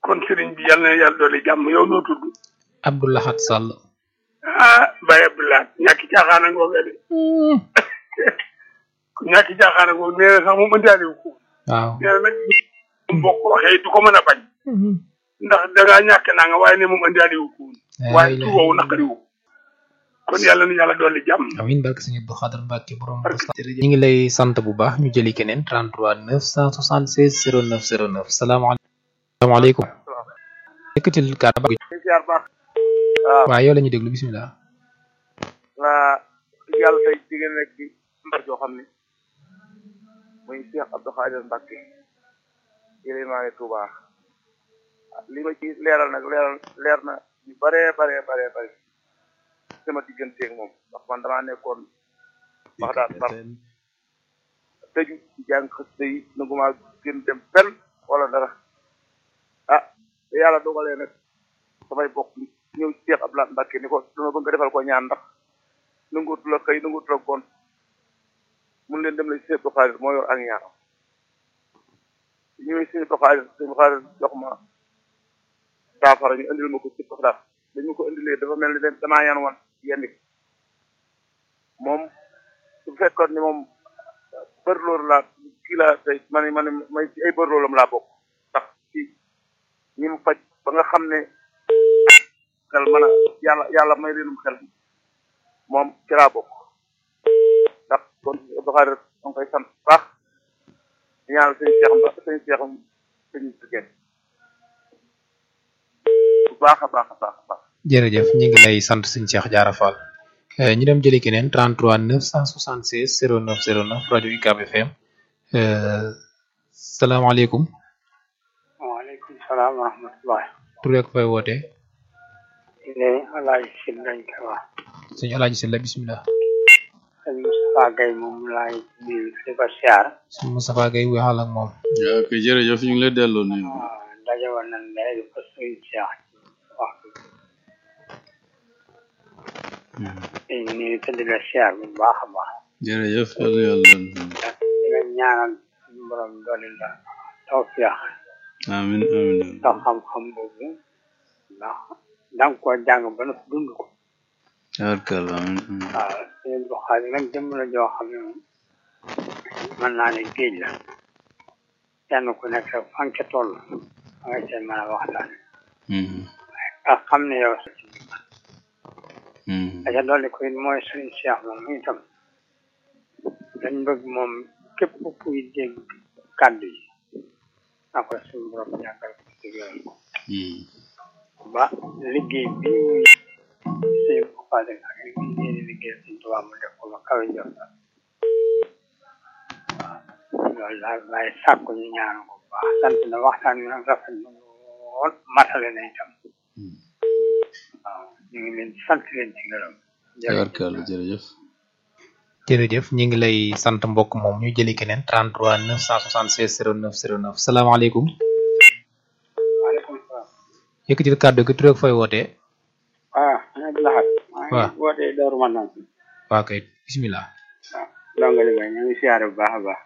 kon sëriñ bi yàlla na yàlla doole jàmm yow noo tudd Abdou Lahad Sall ah Baye Abdoulaye ñàkki caaxaan a ngoogee de ñàkki caaxaan a ngoog nee na sax moom ëndaale wu ko waaw nee na nag boo ko waxee du ko mën a bañ ndax dangaa ñàkk naa nga waaye ne moom ëndaale wu ko waaye tur woowu naqari wu kon yàlla na yàlla doole jàmm amin barke sëñ Abdou Khadre Mbacke borom ñu ngi lay sant bu baax ñu jëli keneen 33 976 09 09 salaamaaleykum salaamaaleykum yëkkatil kàddu ba siyaar baax waaw waaw yow la ñuy déglu bisimilah la yàlla tey jigéen rek ci mbar joo xam ne muy Cheikh Abdou Khadre Mbacke yélimaane Touba li ma ci leeral nag leeral leer na yu bare bare bare bare sama digganteeg moom ndax man damaa nekkoon wax daal bar tëju ci jàng xësta yi nanguma gën dem fenn wala dara ah te yàlla dogalee nag samay bokk ñëw ci Cheikh Abdou Mbacke ni ko dama bëgg nga defal ko ñaan ndax nanguutu la xëy nanguutu la gon mun leen dem la ci Cheikh Abdou Khadre moo yor ak ñaanam ñëwee Cheikh Abdou Khadre Cheikh Abdou Khadre jox ma saafara ñu indil ma ko ci Baxdaad dañu ko indilee dafa mel ni damaa yan wan yenn moom su fekkoon ni moom bërloor laa kii laa tey man man may ci ay bërlooram laa bokk ndax ci ñi mu faj ba nga xam ne xel mën a yàlla yàlla may leenum xel moom ci laa bokk ndax kon Abdou Khadre da nga koy sant baax di ñaanal sëñ Cheikh Mba sëñ Cheikh sëñ Sike bu baax a baax a baax a baax jërëjëf ñu ngi lay sant sëñ Cheikh Diarra Fall ñu dem jëli keneen 33 976 09 09 rajo UCAB FM salaamaaleykum waaleykum salaam wa rahmatulah. tur ak fay woote ne Alaaji Sil lañ koy wax. sëñ Alaaji Sylla bisimilah. sëñ Moustapha Gueye moom laay nuyu di ko siyaar. sëñ Moustapha Gueye waxal ak moom. yaa ok jërëjëf ñu ngi lay delloo nuyu. waaw daje woon nañ léegi ko sëñ Cheikh waxtu. ñu nuyu te di la siyaar bu baax a baax. jërëjëf yàlla yàlla. di nga ñaanal suñu borom doole la tawfiix amiin amiin. ndax xam-xam boobu ndax da nga koo jàng ba na dund ko. tabarkalla amiin. waaw sëñ Abdou Khadre nag jëmm la joo xam ne moom mën naa ne géej la kenn ku nekk rek fan ca toll fa nga seen mën a waxtaan ak xam ne yow sa ci aca dolli ko it mooy suñu Cheikh moom itam dañ bëgg moom képp kuy dégg kàddu yi na ko suñu borom jàngal ko déggal ko ba liggéey bi muy suñu Khadre ak li muy yéene liggéey suñu tubaab mu def ko ba kawe jot waaw loolu daal waaye sàkku ñu ñaan ko bu baax sant na waxtaan wi nag rafet na lool matale na itam waaw ñu ngi leen di sant leen ci gërëm tabarkalla jërëjëf. jërëjëf ñu ngi lay sant mbokk moom ñu jëli keneen 33 976 09 09 salaamaaleykum. waaleykum salaam yëkkatil kàddu gi tur ak fay wootee. ah Abdou Lahad maa waaw ngi wootee Daaru Manaan waa kay bisimilah. waaw dongali bay ñu ngi siyaare bu baax a baax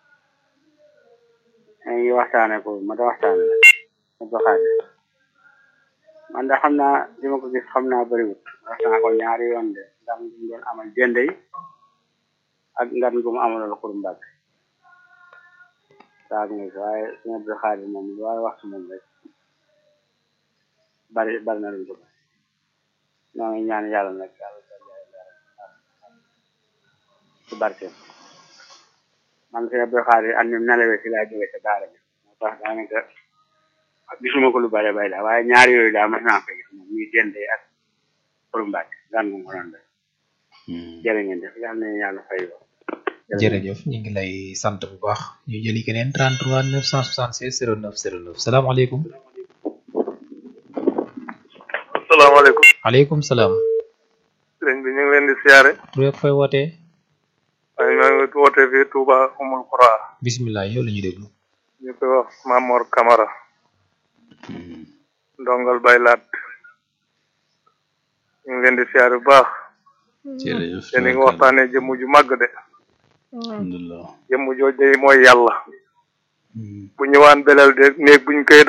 ñu ngi waxtaane ko ma da waxtaane la Abdou Khadre man de xam naa li ma ko gis xam naa bëriwut wax naa ko ñaari yoon de ndax mu doon amal jënde yi ak ngan gu mu amaloon xur mbàgg saag nga waaye suñu Abdou Khadre moom lu waaye wax si moom rek bari bari na lu ko ñoo ngi ñaan yàlla nag yàlla ci barkeem man sëñ Abdou Khadre an nim nelawee si laa jóge ca daara bi moo tax daanaka gisuma ko lu bare bay daal waaye ñaar yooyu daal mas naa ko gis moom muy dende ak pour Mbàkke gan mu ko doon def jërë ngeen def yàlla na yàlla fay ko jërëjëf ñu ngi lay sant bu baax ñu jëli keneen 33 976 09 09 salaamaaleykum. asalaamaaleykum aleykum salaam. sëriñ bi ñu ngi leen di siyaare tur ak fay wootee. waaye maa ngi wootee fii Touba Umul Xura bisimilah yow la ñuy déglu. ñu koy wax Mamor Camara ndongal baylaat ñu ngi leen di siyaare bu baax jërëjëf. te ni nga waxtaanee jëmm ju màgg de alhamdulilah. jëmm jooj day mooy yàlla bu ñëwaan belal de néeg buñ koy